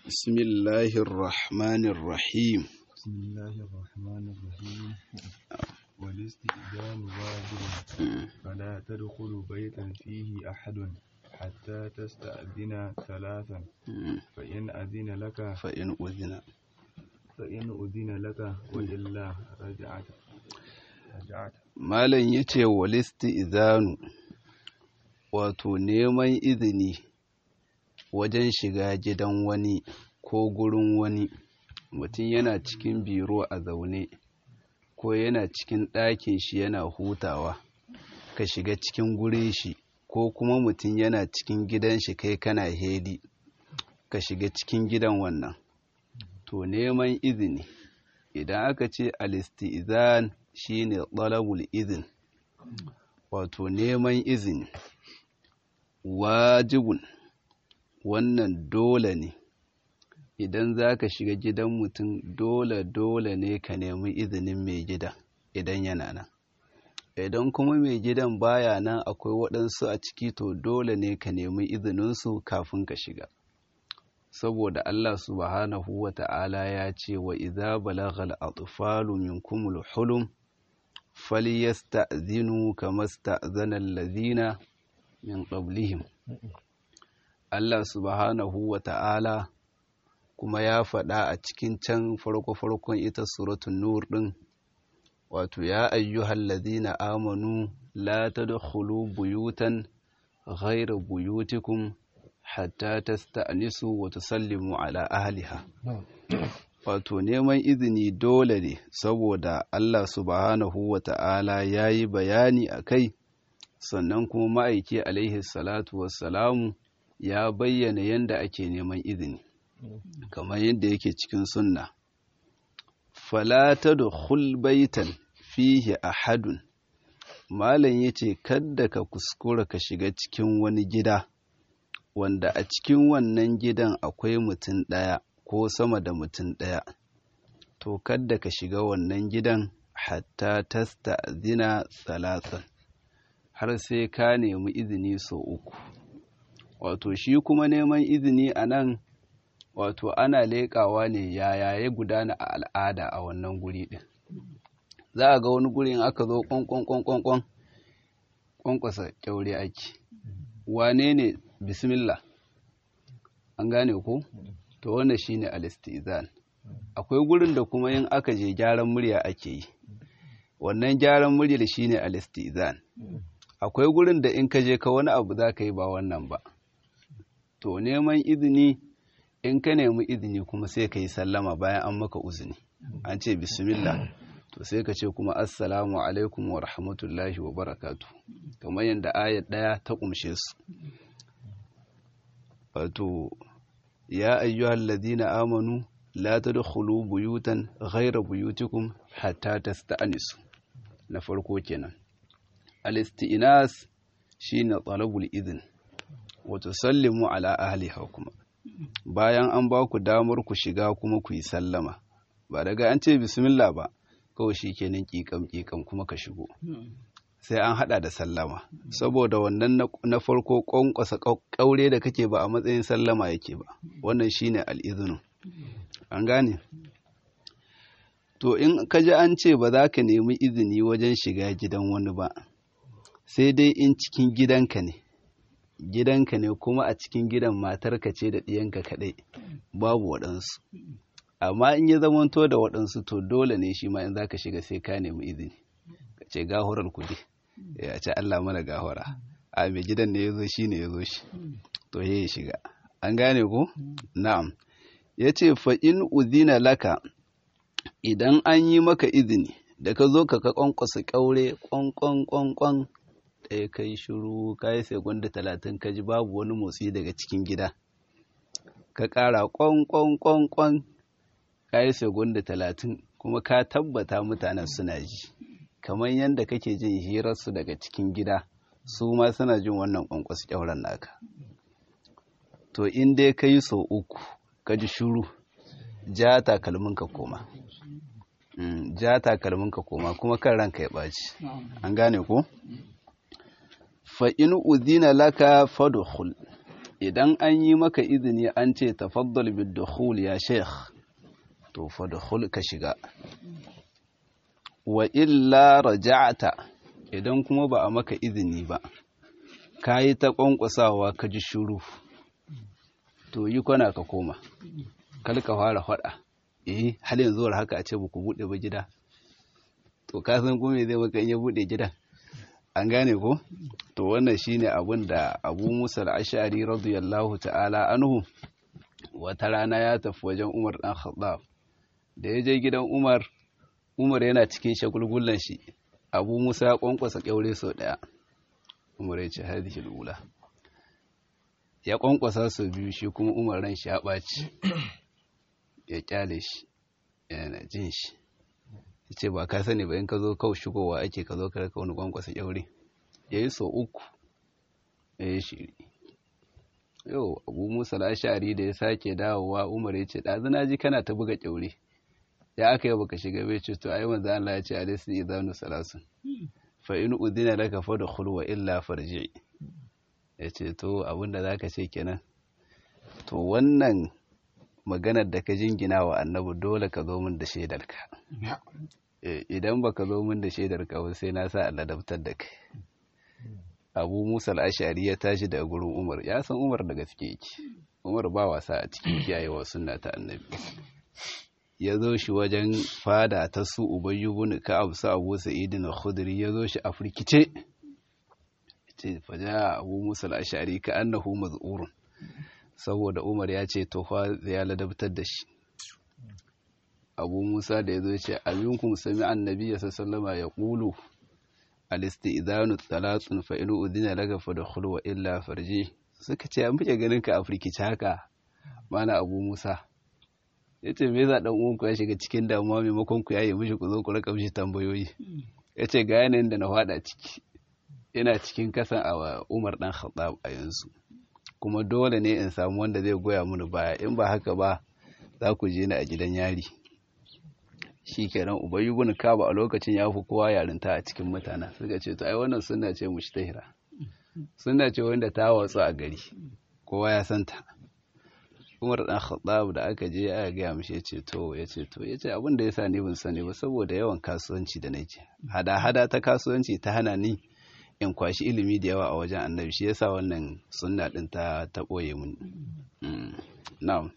بسم الله الرحمن الرحيم بسم الله الرحمن الرحيم والاستئذان واجب فلا تدخل بيتا فيه أحد حتى تستأذن ثلاثا فإن أذن لك فإن أذن فإن أذن لك وإلا رجعت رجعت malam ya ce walisti izanu wato neman izini wajen shiga gidan wani ko gurin wani mutum yana cikin biro a zaune ko yana cikin ɗakin shi yana hutawa ka shiga cikin gurin shi ko kuma mutum yana cikin gidan shi kai kana hedi ka shiga cikin gidan wannan to neman izini idan aka ce alisti'izan shine talabul izin wato neman izini wajibun wannan dole ne idan za ka shiga gidan mutum dole dole ne ka nemi izinin mai gida idan yana nan idan kuma mai gidan baya nan akwai waɗansu a ciki to dole ne ka nemi izininsu kafin ka shiga saboda Allah subhanahu wa ta'ala ya ce wa idza balagal atfalu minkumul hulum falyasta'zinu kama sta'zana allazina min qablihim Allah subhanahu wa ta'ala kuma ya faɗa a cikin can farko-farkon ita suratun nur ɗin wato ya ayyuhal ladina amanu la tadkhulu buyutan ghayra buyutikum hatta tasta'nisu wa tusallimu ala ahliha wato neman izini dole ne saboda Allah subhanahu wa ta'ala ya yi bayani a kai sannan kuma ma'aiki alaihi salatu wassalamu ya bayyana yadda ake neman izini kamar yadda yake cikin sunna falata da baitan fihi ahadun malam ya ce kadda ka kuskura ka shiga cikin wani gida wanda a cikin wannan gidan akwai mutum ɗaya ko sama da mutum ɗaya to kadda ka shiga wannan gidan hatta tasta zina salasan har sai ka nemi izini sau uku wato shi kuma neman izini a nan wato ana leƙawa ne yaya ya gudana a al'ada a wannan guri ɗin za a ga wani gurin aka zo ƙwanƙwanƙwanƙwan ƙwanƙwasa ƙyaure ake wane ne bismillah an gane ko to wannan shine al-istizan akwai gurin da kuma yin aka je gyaran murya ake yi wannan gyaran muryar shine al-istizan akwai gurin da in ka je ka wani abu za ka yi ba wannan ba to neman izini in ka nemi izini kuma sai ka yi sallama bayan an maka uzini an ce bismillah to sai ka ce kuma assalamu alaikum wa rahmatullahi wa barakatu kamar yadda ayat ɗaya ta ƙumshe su wato ya ayyuhal ladina amanu la tadkhulu buyutan ghayra buyutikum hatta tasta'nisu na farko kenan al-isti'nas shine talabul idin wa tusallimu ala ahliha kuma bayan an ba ku damar ku shiga kuma ku yi sallama ba daga an ce bismillah ba kawai shikenan kikam kikam kuma ka shigo sai an hada da sallama saboda wannan na farko kwankwasa kaure da kake ba a matsayin sallama yake ba wannan shine al'izinu an gane to in ka ji an ce ba za ka nemi izini wajen shiga gidan wani ba sai dai in cikin gidanka ne gidanka ne kuma a cikin gidan matarka ce da ɗiyanka kaɗai babu waɗansu amma in ya zamanto da waɗansu to dole ne shi ma in za ka shiga sai ka nemi izini ka ce gahurar kuɗi ya ce Allah mana gahura a mai gidan ne ya zo shi ne ya zo shi to ya shiga an gane ko na'am ya ce fa'in uzina laka idan an yi maka izini da ka zo ka ka kwankwasa ƙaure kwankwankwankwan ɗaya kai shiru ka yi segunda talatin ka ji babu wani motsi daga cikin gida ka ƙara kwankwankwankwan ka yi segunda talatin kuma ka tabbata mutanen suna ji kamar yadda kake jin hirarsu daga cikin gida su ma suna jin wannan kwankwasu kyauran naka to in dai ka yi sau uku ka ji shuru ja takalmin ka koma ja takalmin ka koma kuma kan ranka ya ɓaci an gane ko fa in udina laka fadkhul idan an yi maka izini an ce tafaddal bidukhul ya sheikh to fadkhul ka shiga wa illa raja'ta idan kuma ba a maka izini ba kayi ta kwankwasawa ka ji shuru to yi kwana ka koma kal ka fara fada eh hal yanzu war haka a ce ba ku bude ba gida to ka san kuma zai maka in ya bude gidan an gane ko to wannan shine abin da Abu Musa al-Ash'ari radiyallahu ta'ala anhu wata rana ya tafi wajen Umar dan Khattab da ya je gidan Umar Umar yana cikin shagulgullan shi Abu Musa ya kwankwasa kyaure sau daya Umar ya ce hadhihi al-ula ya kwankwasa sau biyu shi kuma Umar ran shi ya ɓaci ya kyale shi yana jin shi ya ce ba ka sani ba in ka zo kawai shigowa ake ka zo ka raka wani kwankwasa kyaure ya yi sau uku ya yi shiri yau abu musa lashari da ya sake dawowa umar ya ce ɗazu na ji kana ta buga kyaure ya aka yi baka shiga bai ce to ai manzo Allah ya ce alaisu idanu salasun fa in udina laka fa dukhul wa illa farji ya ce to abinda zaka ce kenan to wannan maganar da ka jingina wa annabi dole ka zo min da shaidarka idan baka zo min da shaidarka ba sai na sa Allah dabtar da kai abu musa al'ashari ya tashi daga gurin umar ya san umar da gaske yake umar ba wasa a cikin kiyayewa sunna ta annabi ya zo shi wajen fada ta su ubayyu bin ka'ab su abu sa'idin al-khudri ya zo shi a firkice ce faja abu musa al'ashari ka annahu maz'urun saboda umar ya ce tofa ya ladabtar da shi abu musa da ya zo ce aminkum sami annabi ya sallama ya ƙulu alisti'idanu talatsun fa inu udina daga fa da wa illa farji suka ce an muke ganin ka a firkici haka mana abu musa ya ce me za ɗan uwanku ya shiga cikin damuwa maimakon ku yayi mishi ku zo ku raka mishi tambayoyi ya ce ga yanayin da na faɗa ciki ina cikin kasan a umar ɗan khattab a yanzu kuma dole ne in samu wanda zai goya mini baya in ba haka ba za ku je ni a gidan yari shi kenan ubayi bin kaba a lokacin ya fi kowa yarinta a cikin mutane suka ce to ai wannan sunna ce mushtahira sunna ce wanda ta watsu a gari kowa ya santa umar dan khattab da aka je aka gaya mishi ya ce to ya ce to ya ce abin da yasa ni ban sani ba saboda yawan kasuwanci da nake hada hada ta kasuwanci ta hana ni in kwashi ilimi da yawa a wajen annabi shi yasa wannan sunna din ta ta boye mun na'am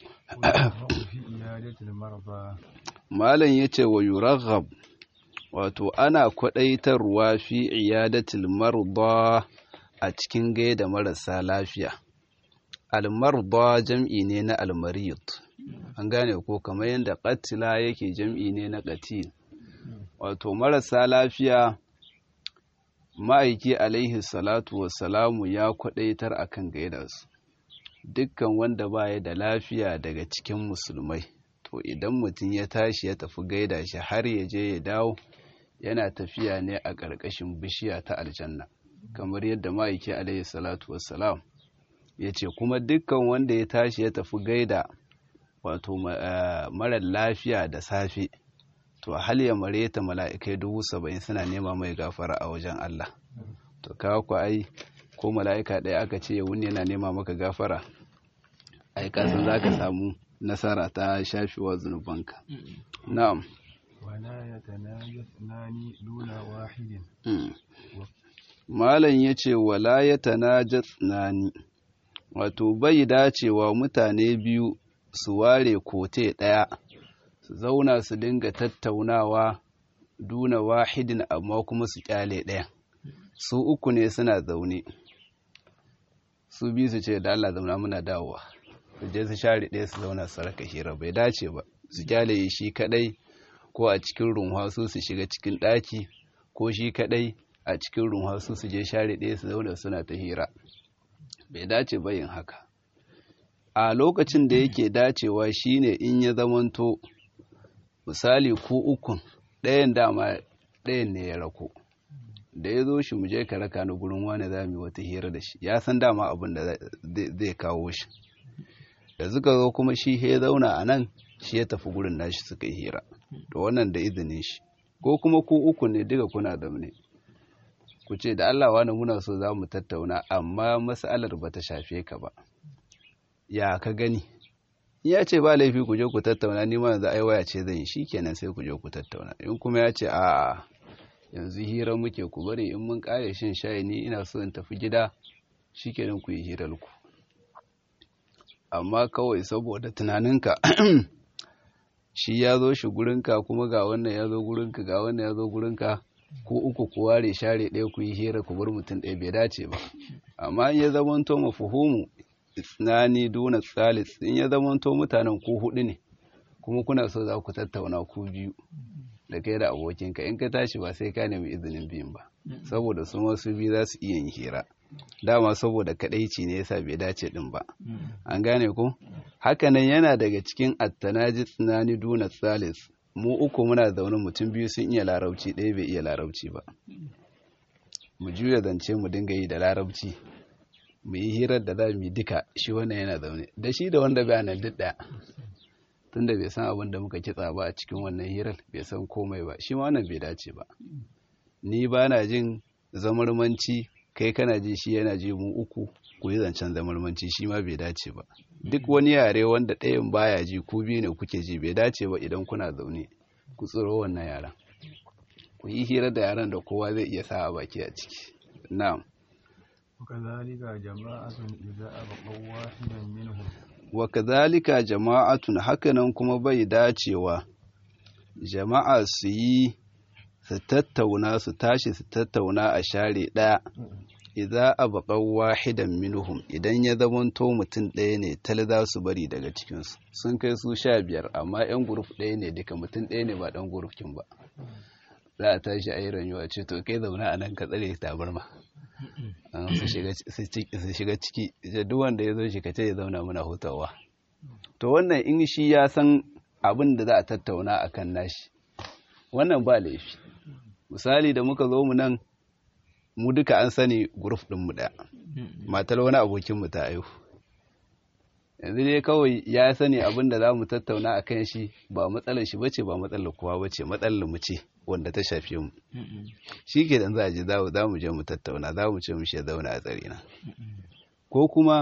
malam yace wa yuraghab wato ana kwadaitarwa fi iyadatil marda a cikin gaida marasa lafiya almarda jam'i ne na almarid an gane ko kamar yadda qatila yake jam'i ne na qatil wato marasa lafiya ma'aiki alaihi salatu wassalamu ya kwadaitar akan gaida su dukkan wanda baya da lafiya daga cikin musulmai to idan mutum ya tashi ya tafi gaida shi har ya je ya dawo yana tafiya ne a ƙarƙashin bishiya ta aljanna kamar yadda ma'aiki alaihi salatu wassalam ya ce kuma dukkan wanda ya tashi ya tafi gaida wato marar lafiya da safe to hal ya mare ta mala'ikai dubu saba'in suna nema mai gafara a wajen Allah to kawo ku ai ko mala'ika ɗaya aka ce ya wuni yana nema maka gafara ai kasan za ka samu nasara ta shafewa zunubanka na'am wala yatanajasnani duna wahidin malam yace wala yatanajasnani wato bai dacewa mutane biyu su ware kote ɗaya su zauna su dinga tattaunawa duna wahidin amma kuma su kyale ɗaya su uku ne suna zaune su biyu su ce da Allah zauna muna dawowa su je su share ɗaya su zauna su raka hira bai dace ba su kyale shi kadai ko a cikin runwa su su shiga cikin ɗaki ko shi kadai a cikin runwa su su je share ɗaya su zauna suna ta hira bai dace ba yin haka a lokacin da yake dacewa shine in ya zamanto misali ko ukun ɗayan dama ɗayan ne ya rako da ya zo shi mu je ka raka ni gurin wani za mu yi wata hira da shi ya san dama abin da zai kawo shi da suka zo kuma shi ya zauna a nan shi ya tafi gurin nashi suka yi hira da wannan da izinin shi ko kuma ku uku ne duka kuna zaune ku ce da Allah wani muna so za mu tattauna amma matsalar ba ta shafe ka ba ya ka gani ya ce ba laifi ku je ku tattauna ni ma yanzu ai waya ce zan yi shikenan sai ku je ku tattauna in kuma ya ce a yanzu hira muke ku bari in mun kare shin shayi ni ina so in tafi gida shikenan ku yi hirar ku amma kawai saboda tunaninka shi ya zo shi gurinka kuma ga wannan ya zo gurinka ga wannan ya zo gurinka ko uku ku ware share ɗaya ku yi hira ku bar mutum ɗaya bai dace ba amma in ya zamanto mafuhumu isnani duna tsalis in ya zamanto mutanen ku hudu ne kuma kuna so za ku tattauna ku biyu da kai da abokinka in ka tashi ba sai ka nemi izinin biyun ba saboda su masu biyu za su iya yin hira dama saboda kadaici ne yasa bai dace din ba an gane ko hakanan yana daga cikin attanaji tsunani duna tsalis mu uku muna zaune mutum biyu sun iya larabci ɗaya bai iya larabci ba mu juya zance mu dinga yi da larabci mu yi hirar da za mu yi duka shi wannan yana zaune da shi da wanda bai nan duk ɗaya tunda bai san abin da muka kitsa ba a cikin wannan hirar bai san komai ba shi ma wannan bai dace ba ni ba na jin zamarmanci kai kana ji shi yana ji mu uku ku yi zancen zamarmanci shi ma bai dace ba duk wani yare wanda ɗayan baya ji ku biyu ne kuke ji bai dace ba idan kuna zaune ku tsoro wannan yaran ku yi hira da yaran da kowa zai iya sa a baki a ciki na'am وكذلك جماعة إذا أبقوا واحدا منهم wa kadhalika jama'atun hakanan kuma bai dacewa jama'a su yi su tattauna su tashi su tattauna a share ɗaya idza abqaw wahidan minhum idan ya zamanto mutum ɗaya ne tal za su bari daga cikinsu sun kai su sha biyar amma yan guruf ɗaya ne duka mutum ɗaya ne ba ɗan gurufkin ba za a tashi a yi rayuwa ce to kai zauna a nan ka tsare tabarma su shiga ciki duk wanda ya zo shi ka ce ya zauna muna hutawa to wannan in shi ya san abin da za a tattauna a kan nashi wannan ba laifi misali da muka zo mu nan mu duka an sani guruf ɗinmu ɗaya matar wani abokinmu ta aihu yanzu dai kawai ya sani abin da za mu tattauna a kan shi ba matsalar shi bace ba matsalar kowa bace matsalar mu ce wanda ta shafe mu shi ke dan za a je za mu je mu tattauna za mu ce mu shi zauna a tsare na ko kuma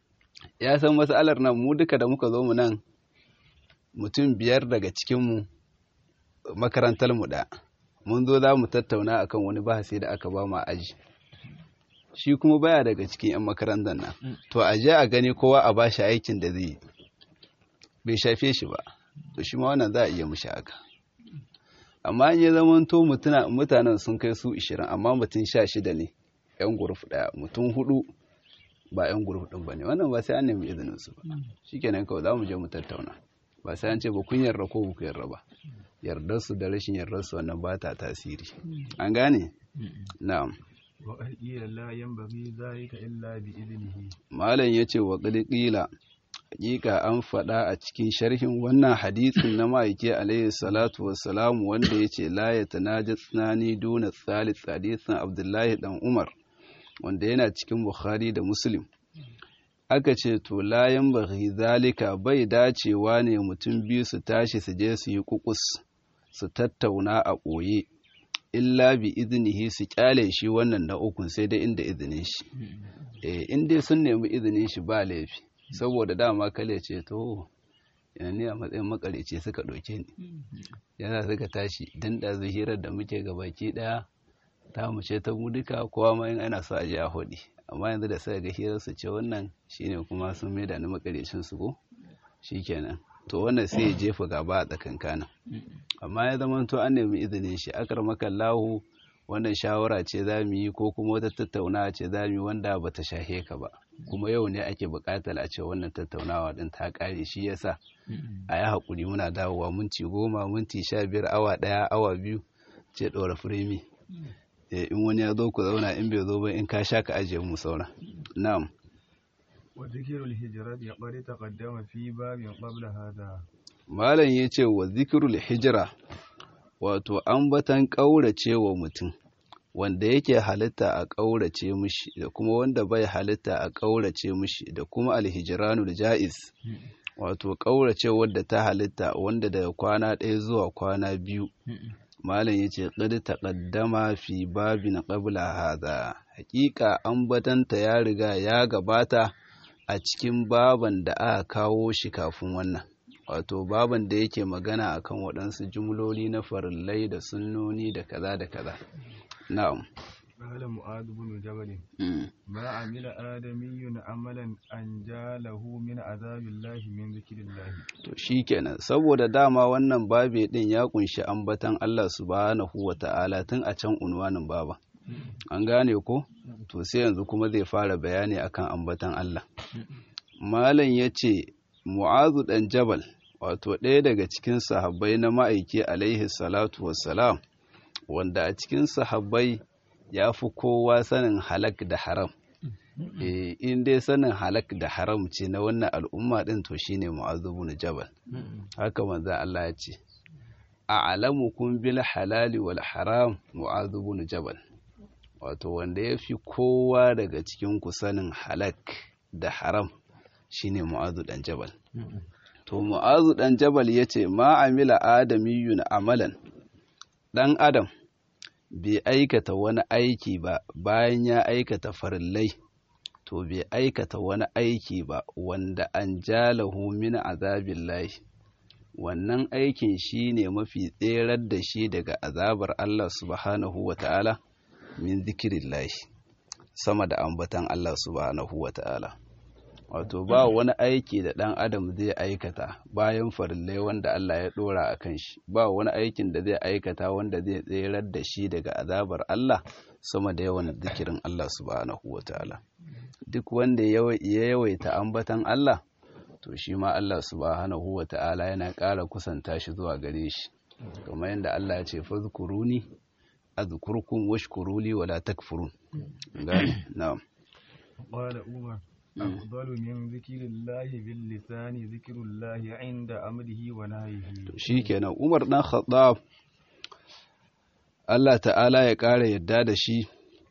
ya san matsalar nan mu duka da muka zo mu nan mutum biyar daga cikinmu makarantar mu da mun zo za mu tattauna akan wani bahasi da aka ba mu a aji shi kuma baya daga cikin 'yan makarantar nan to a je a gani kowa a bashi aikin da zai bai shafe shi ba to shi ma wannan za a iya mushi haka amma in ya zama to mutanen sun kai su 20 amma mutum 16 ne 'yan guruf daya mutum hudu ba 'yan guruf din ba ne wannan ba sai an nemi izinin su ba shikenan kawai za mu je mu tattauna ba sai an ce ba kun yarda ko ba ku yarda ba yardar su da rashin yardar su wannan ba ta tasiri an gane na'am وقيل لا ينبغي ذلك إلا بإذنه malam yace wa qila hakika an faɗa a cikin sharhin wannan hadisin na ma'aiki alaihi salatu wassalam wanda yace la yatanaja tsanani duna thalith hadisin abdullahi dan umar wanda yana cikin bukhari da muslim aka ce to la yanbaghi zalika bai dacewa ne mutum biyu su tashi su je su yi kukus su tattauna a ɓoye illa bi izinihi su kyale shi wannan na ukun sai dai inda izinin shi eh in dai sun nemi izinin shi ba laifi saboda dama kale ce to yana ne a matsayin makarece suka ɗauke ni yana suka tashi dan da hirar da muke ga baki ɗaya ta mu ce ta mu duka kowa ma in ana so a je a hodi amma yanzu da suka ga hirar su ce wannan shine kuma sun maida ni makarecin su ko shikenan to wannan sai ya jefa gaba a tsakankanin amma ya zama to an nemi izinin shi akar makallahu wannan shawara ce za mu yi ko kuma wata tattaunawa ce za mu yi wanda ba ta shahe ka ba kuma yau ne ake buƙatar a ce wannan tattaunawa din ta ƙare shi yasa a yi haƙuri muna dawowa minti goma minti sha biyar awa ɗaya awa biyu ce ɗora firimi in wani ya zo ku zauna in bai zo ba in ka sha ka ajiye mu saura na'am وذكر الهجرة قد تقدم في باب قبل هذا malam ya ce wa zikirul hijira wato ambatan ƙaurace wa mutum wanda yake halitta a ƙaurace mushi da kuma wanda bai halitta a ƙaurace mushi da kuma alhijiranul ja'iz wato ƙaurace wadda ta halitta wanda daga kwana ɗaya zuwa kwana biyu malam yace qad taqaddama fi babin qabla hadha hakika ambatanta ya riga ya gabata a cikin baban da aka kawo shi kafin wannan wato baban da yake magana akan waɗansu jumloli na farillai da sunnoni da kaza da kaza na'am قال معاذ بن جبل ما عمل آدمي عملا أنجاله من عذاب الله من ذكر الله to shikenan saboda dama wannan babe din ya kunshi ambatan Allah subhanahu wata'ala tun a can unwanin baba an gane ko to sai yanzu kuma zai fara bayani akan ambatan Allah malam yace mu'azu dan jabal wato ɗaya daga cikin sahabbai na ma'aiki alaihi salatu wassalam wanda a cikin sahabbai ya fi kowa sanin halak da haram in dai sanin halak da haram ce na wannan al'umma din to shine mu'azzabu na jabal haka manzo Allah ya ce a'lamukum bil halali wal haram mu'azzabu na jabal wato wanda ya fi kowa daga cikin ku sanin halak da haram shine mu'azu dan jabal to mu'azu dan jabal yace ma amila adamiyun amalan dan adam bai aikata wani aiki ba bayan ya aikata farillai to bai aikata wani aiki ba wanda an jalahu min azabillahi wannan aikin shi ne mafi tserar da shi daga azabar Allah subhanahu wa ta'ala min zikirillahi sama da ambatan Allah subhanahu wa ta'ala wato ba wani aiki da ɗan adam zai aikata bayan farillai wanda Allah ya ɗora a kan shi ba wani aikin da zai aikata wanda zai tserar da shi daga azabar Allah sama da yawan zikirin Allah subhanahu wa ta'ala duk wanda ya yawaita ambatan Allah to shi ma Allah subhanahu wa ta'ala yana ƙara kusanta shi zuwa gare shi kamar yadda Allah ya ce fazkuruni azkurkum washkuruli wala takfurun gane na'am قال عمر أفضل من ذكر الله باللسان ذكر الله عند أمره ونهيه shikenan Umar dan Khattab Allah ta'ala ya ƙara yadda da shi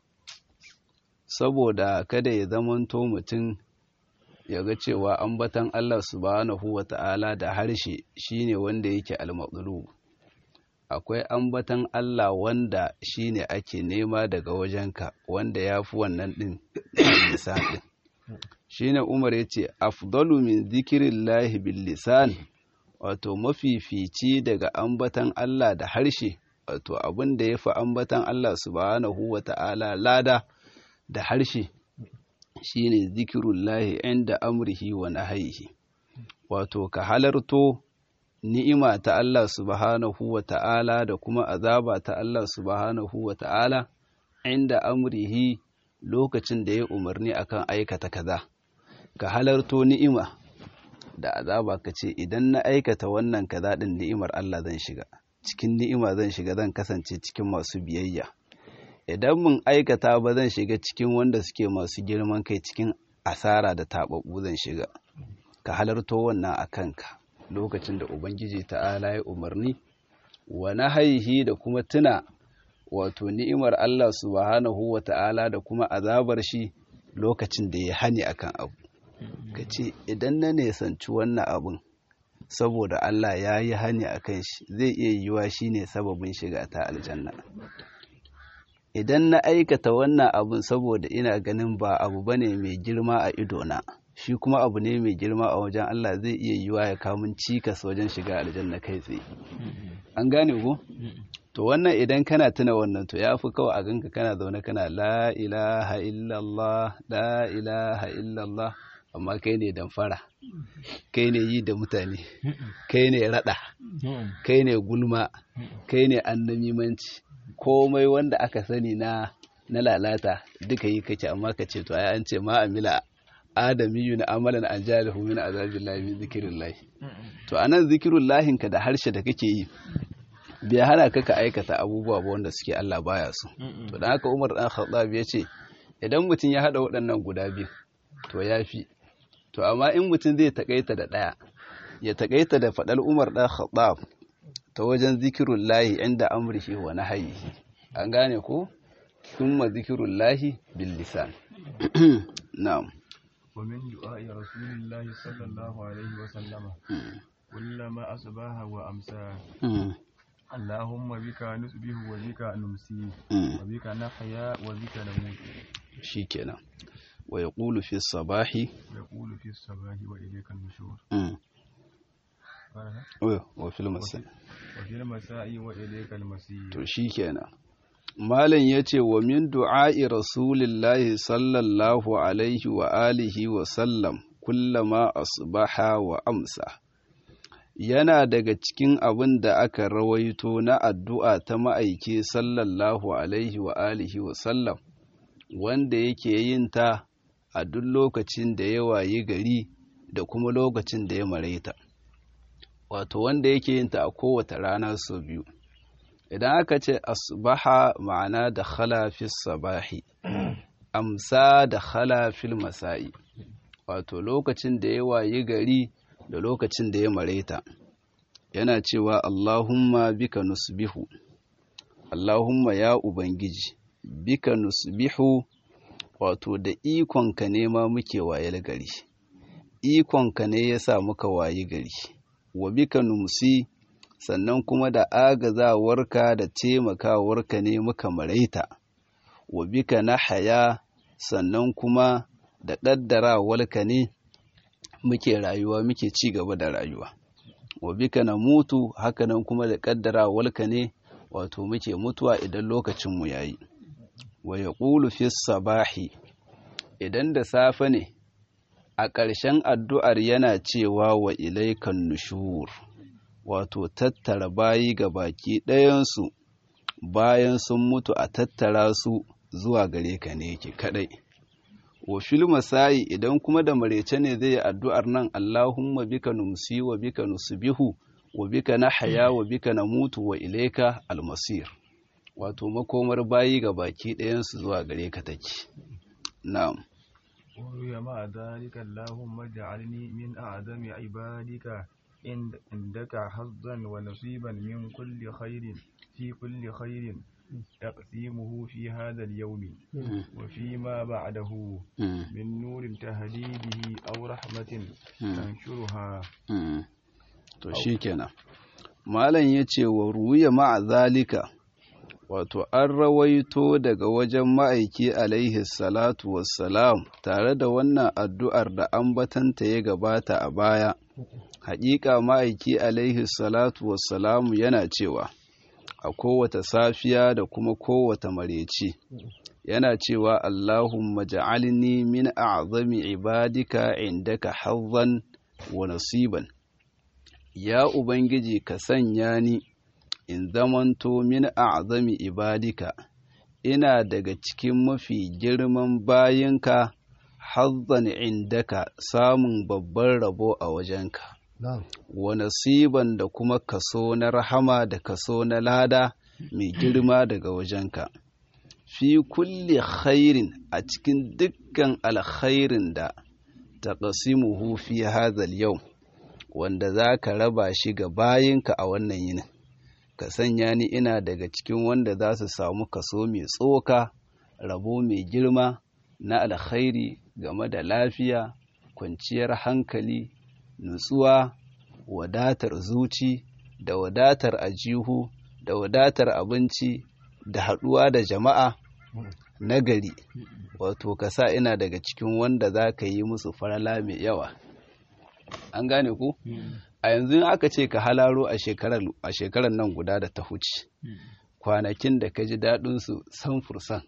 saboda kada ya zamanto mutum ya ga cewa ambatan Allah subhanahu wa ta'ala da harshe shine wanda yake al akwai ambatan Allah wanda shine ake nema daga wajenka wanda ya fi wannan ɗin lisan ɗin shine Umar ya ce afdalu min zikirillahi bil lisan wato mafifici daga ambatan Allah da harshe wato abin da ya fi ambatan Allah subhanahu wa ta'ala lada da harshe shine zikirullahi inda amrihi wa nahyihi wato ka halarto ni'ima ta Allah subhanahu wa ta'ala da kuma azaba ta Allah subhanahu wa ta'ala inda amrihi lokacin da ya umarni akan aikata kaza ka halarto ni'ima da azaba ka ce idan na aikata wannan kaza din ni'imar Allah zan shiga cikin ni'ima zan shiga zan kasance cikin masu biyayya idan mun aikata ba zan shiga cikin wanda suke masu girman kai cikin asara da taɓaɓɓu zan shiga ka halarto wannan a kanka lokacin da ubangiji ta'ala ya umarni wa nahaihi da kuma tuna wato ni'imar Allah subhanahu wa ta'ala da kuma azabar shi lokacin da ya hani akan abu ka ce idan na nesanci wannan abun saboda Allah ya yi hani akan shi zai iya yiwa shi ne sababin shiga ta aljanna idan na aikata wannan abun saboda ina ganin ba abu bane mai girma a idona shi kuma abu ne mai girma a wajen Allah zai iya yiwa ya kamun cikas wajen shiga aljanna kai tsaye an gane ko to wannan idan kana tuna wannan to ya fi kawai a ganka kana zaune kana la ilaha illallah la ilaha illallah amma kai ne damfara kai ne yi da mutane kai ne rada kai ne gulma kai ne annamimanci komai wanda aka sani na na lalata duka yi kake amma ka ce to ai an ce ma amila adamiyu na amalan an jalihu min azabillahi min zikrillah to anan zikrullahin ka da harshe da kake yi bai hana ka ka aikata abubuwa ba wanda suke Allah baya so to dan haka Umar dan Khattab ya ce idan mutum ya hada waɗannan guda biyu to yafi to amma in mutum zai takaita da ɗaya ya takaita da faɗar Umar dan Khattab ta wajen zikirullahi inda amrihi wa nahyihi an gane ko thumma zikirullahi bil lisan na'am ومن دعاء رسول الله صلى الله عليه وسلم كلما أصبح وأمسى اللهم بك نصبح وبك نمسي وبك نحيا وبك نموت shikenan wa yaqulu fi sabahi يقول في الصباح وإليك النشور wa fil masai وفي المساء وإليك المسير to shikenan malam yace wa min du'a'i rasulillahi sallallahu alaihi wa alihi wa sallam kullama asbaha wa amsa yana daga cikin abin da aka rawaito na addu'a ta ma'aiki sallallahu alaihi wa alihi wa sallam wanda yake yin ta a duk lokacin da ya wayi gari da kuma lokacin da ya maraita wato wanda yake yin ta a kowace rana sau biyu idan aka ce asbaha ma'ana da khala fi sabahi amsa da khala fil masa'i wato lokacin da ya wayi gari da lokacin da ya mareta yana cewa Allahumma bika nusbihu Allahumma ya ubangiji bika nusbihu wato da ikonka ne ma muke wayar gari ikonka ne yasa muka wayi gari wa bika numsi sannan kuma da agazawarka da taimakawarka ne muka maraita wa bika na haya sannan kuma da ƙaddarawarka ne muke rayuwa muke ci gaba da rayuwa wa bika na mutu hakanan kuma da ƙaddarawarka ne wato muke mutuwa idan lokacinmu ya yi wa ya fi sabahi idan da safe ne a ƙarshen addu'ar yana cewa wa ilaikan nushur wato tattara bayi ga baki ɗayansu bayan sun mutu a tattara su zuwa gare ka ne yake kaɗai wa fil masayi idan kuma da marece ne zai yi addu'ar nan Allahumma bika numsi wa bika nusbihu wa bika nahya wa bika namutu wa ilaika almasir wato makomar bayi ga baki ɗayansu zuwa gare ka take na'am وروي مع ذلك اللهم اجعلني من أعظم عبادك عندك حظا ونصيبا من كل خير في كل خير تقسيمه في هذا اليوم وفيما بعده من نور تهدي به أو رحمة تنشرها to shikenan malam yace wa ruya ma'a zalika wato an rawaito daga wajen ma'aiki alaihi salatu wassalam tare da wannan addu'ar da ambatanta ya gabata a baya haƙiƙa ma'aiki alaihi salatu wassalamu yana cewa a kowata safiya da kuma kowata mareci yana cewa Allahumma ja'alni min a'zami ibadika indaka hazzan wa nasiban ya ubangiji ka sanya ni in zamanto min a'zami ibadika ina daga cikin mafi girman bayinka hazzan indaka samun babban rabo a wajenka wa nasiban da kuma kaso na rahama da kaso na lada mai girma daga wajenka fi kulli khairin a cikin dukkan alkhairin da taqsimuhu fi hadhal yau wanda za ka raba shi ga bayinka a wannan yinin ka sanya ni ina daga cikin wanda za su samu kaso mai tsoka rabo mai girma na alkhairi game da lafiya kwanciyar hankali nutsuwa wadatar zuci da wadatar ajihu da wadatar abinci da haɗuwa da jama'a nagari wato ka sa ina daga cikin wanda za ka yi musu farala mai yawa an gane ku a yanzu aka ce ka halaro a shekarar nan guda da ta huce kwanakin da ka ji daɗinsu san fursan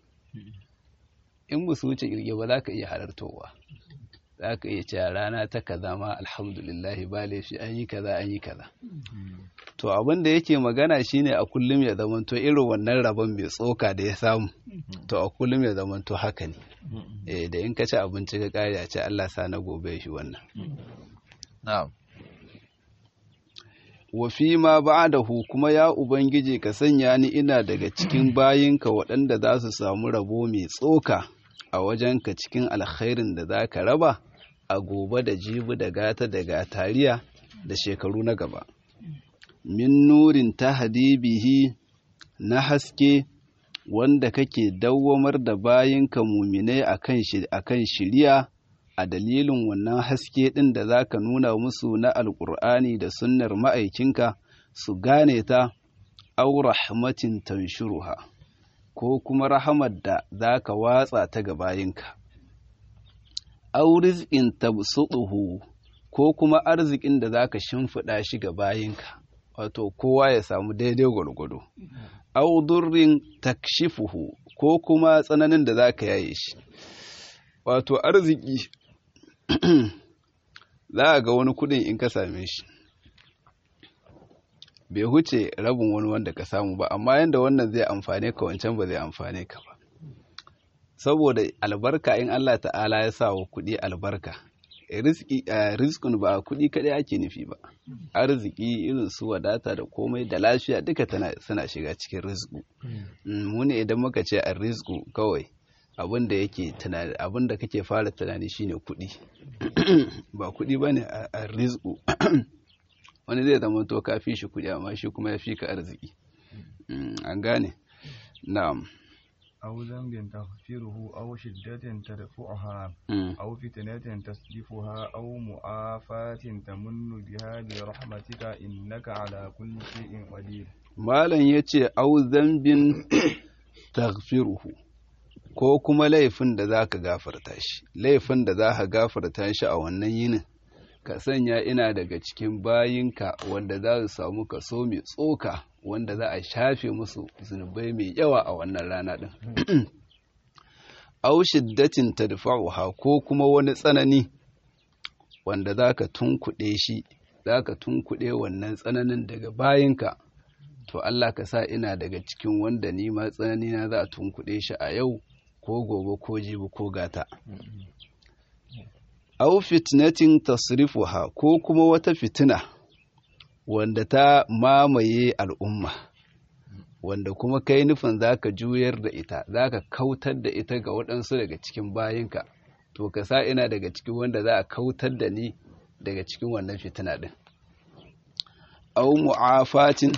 in ba su wuce kirge ba za ka iya halartowa za ka iya cewa rana ta kaza ma alhamdulillahi ba laifi an yi kaza an yi kaza to abin da yake magana shine a kullum ya zamanto irin wannan rabon mai tsoka da ya samu to a kullum ya zamanto haka ne eh da in ka ci abinci ka kare a ce Allah sa na gobe shi wannan na'am wa fi ma ba'dahu kuma ya ubangiji ka sanya ni ina daga cikin bayinka waɗanda za su samu rabo mai tsoka a wajenka cikin alkhairin da za ka raba a gobe da jibi da gata da gatariya da shekaru na gaba min nurin ta hadibihi na haske wanda kake dawwamar da bayinka muminai akan shiriya a dalilin wannan haske ɗin da za ka nuna musu na alƙur'ani da sunnar ma'aikinka su gane ta aw rahmatin tanshuruha ko kuma rahamar da zaka watsa ta ga bayinka aw rizqin tabsutuhu ko kuma arzikin da zaka shimfiɗa shi ga bayinka wato kowa ya samu daidai gwargwado aw durrin takshifuhu ko kuma tsananin da zaka yaye shi wato arziki za a ga wani kudin in ka same shi bai huce rabin wani wanda ka samu ba amma yadda wannan zai amfane ka wancan ba zai amfane ka ba saboda albarka in Allah ta'ala ya sa wa kudi albarka rizkin ba kudi kadai ake nufi ba arziki irin su wadata da komai da lafiya duka suna shiga cikin rizku mu ne idan muka ce a rizku kawai abin da yake tunani abin da kake fara tunani shine kuɗi ba kuɗi bane a rizqu wani zai zama to ka fi shi kuɗi amma shi kuma ya fi ka arziki an gane na'am أو ذنب تغفره أو شدة تدفعها أو فتنة تصرفها أو مؤافاة تمن بها برحمتك إنك على كل شيء قدير مالا يتي أو ذنب تغفره ko kuma laifin da za ka gafarta shi laifin da za ka gafarta shi a wannan yinin ka sanya ina daga cikin bayinka wanda za su samu kaso mai tsoka wanda za a shafe musu zunubai mai yawa a wannan rana ɗin au shiddatin tadfa'uha ko kuma wani tsanani wanda za ka tunkuɗe shi za ka tunkuɗe wannan tsananin daga bayinka to Allah ka sa ina daga cikin wanda ni ma tsanani na za a tunkuɗe shi a yau ko gobe ko jibi ko gata au fitnatin tasrifuha ko kuma wata fitina wanda ta mamaye al'umma wanda kuma kai nufin zaka juyar da ita zaka kautar da ita ga waɗansu daga cikin bayinka to ka sa ina daga cikin wanda za a kautar da ni daga cikin wannan fitina din au mu'afatin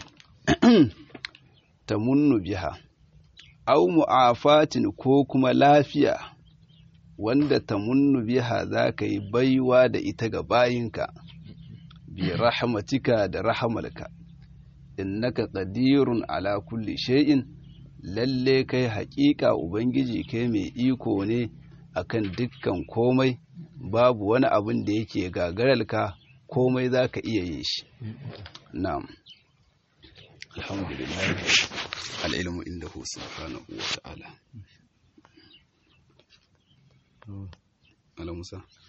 tamunnu biha au mu'afatin ko kuma lafiya wanda ta munnu biha za ka yi baiwa da ita ga bayinka bi rahmatika da rahamalka innaka qadirun ala kulli shay'in lalle kai haƙiƙa ubangiji kai mai iko ne akan dukkan komai babu wani abin da yake gagararka komai za ka iya yin shi na'am alhamdulillah al'ilmu inda hu subhanahu wa ta'ala ala musa